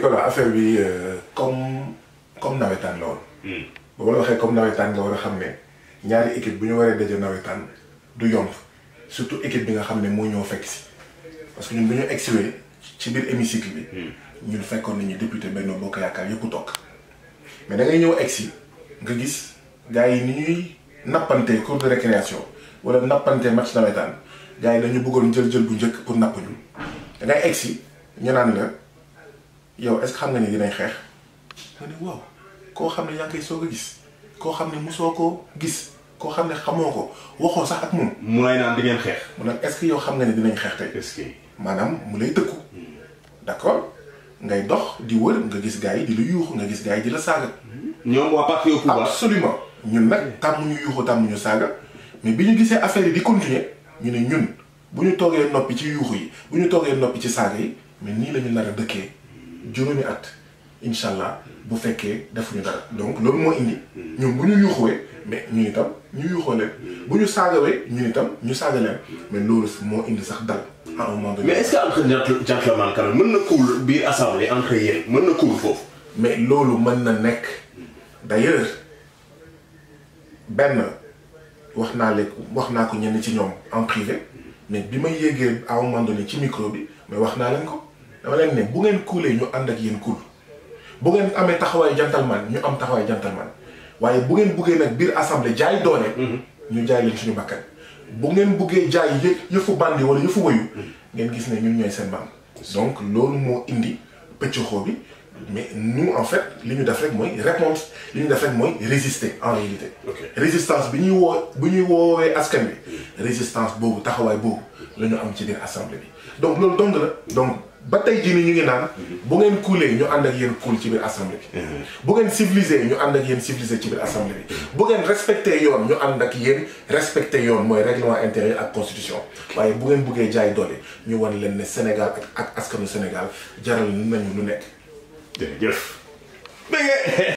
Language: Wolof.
Nicolas affaire bi euh, comme comme nawetaan la woon. ba la waxee comme nawetaan nga war a xam ne ñaari équipe bu ñu waree daje nawetaan du yomb surtout équipe bi nga xam ne moo ñoo fekk si parce que ñun bu ñu egsiwee ci biir hémicycle bi. ñun fekkoon nañu député Benno Bokk Yaakaar yëpp toog mais da ngay ñëw egsi nga gis gars yi ni ñuy nappante cours de récréation wala nappante match nawetaan gars yi dañu bëggoon jël jël bu njëkk pour napp ñu da ngay egsi ñu naan la yow est-ce que xam nga ni dinañ xeex nga ne waaw koo xam ne yaa ngi koy soog a gis koo xam ne musoo ko gis koo xam ne xamoo ko waxoo sax ak moom mu lay naan di ngeen xeex. mu nag est-ce que yow xam nga ne dinañ xeex tey est-ce que. maanaam mu lay tëkku d'accord ngay dox di wër nga gis gars yi di la yuuxu nga gis gars yi di la saaga ñoom waa parti au pouvoir. absolument ñun nag tàmm ñu yuuxu tàmm ñu saaga mais bi ñu gisee affaire yi di continuer ñu ne ñun bu ñu toogee noppi ci yuuxu yi bu ñu toogee noppi ci saaga yi mais nii la ñu nar a dëkkee juróomi at incha allah bu fekkee defuñu dara donc loolu moo indi ñun bu ñu yuuxuwee mais ñun itam ñu yuuxoo leen bu ñu saagawee ñun itam ñu saaga leen mais loolu moo indi sax dal à un moment donné. mais est-ce que entre gent- gentleman quand même mën na kuul biir assemblée entre yéen mën na kuul foofu. mais loolu mën na nekk d'ailleurs benn wax naa leen wax naa ko ñenn ci ñoom en privé mais bi ma yéegee à un moment donné ci micro bi mais wax naa leen ko dama leen ne bu ngeen kuulee ñu ànd ak yéen kuul bu ngeen amee taxawaay gentleman ñu am taxawaay gentleman waaye bu ngeen buggee nag biir assemblée jaay doole. ñu jaay leen suñu bakkan bu ngeen buggee jaay yë yëfu bandi wala yëfu wayu ngeen gis ne ñun ñooy seen maam donc loolu moo indi pëccëxoo bi mais nous en fait li ñu def rek mooy répondre li ñu def rek mooy résister en réalité Ok. résistance bi ñuy woo bu ñuy woowee askan bi résistance boobu taxawaay boobu la ñu am ci biir assemblée bi donc loolu dong la donc ba tey jii nii ñu ngi naan bu ngeen kuulee ñu ànd ak yéen kuul ci biir assemblée bi bu ngeen civilisé ñu ànd ak yéen civilisé ci biir assemblée bi bu ngeen respecté yoon ñu ànd ak yéen respecté yoon mooy règlement intérieur ak constitution waaye bu ngeen buggee jaay doole ñu wan leen ne Sénégal ak ak askanu Sénégal jaral nañu lu nekk jërëjëf.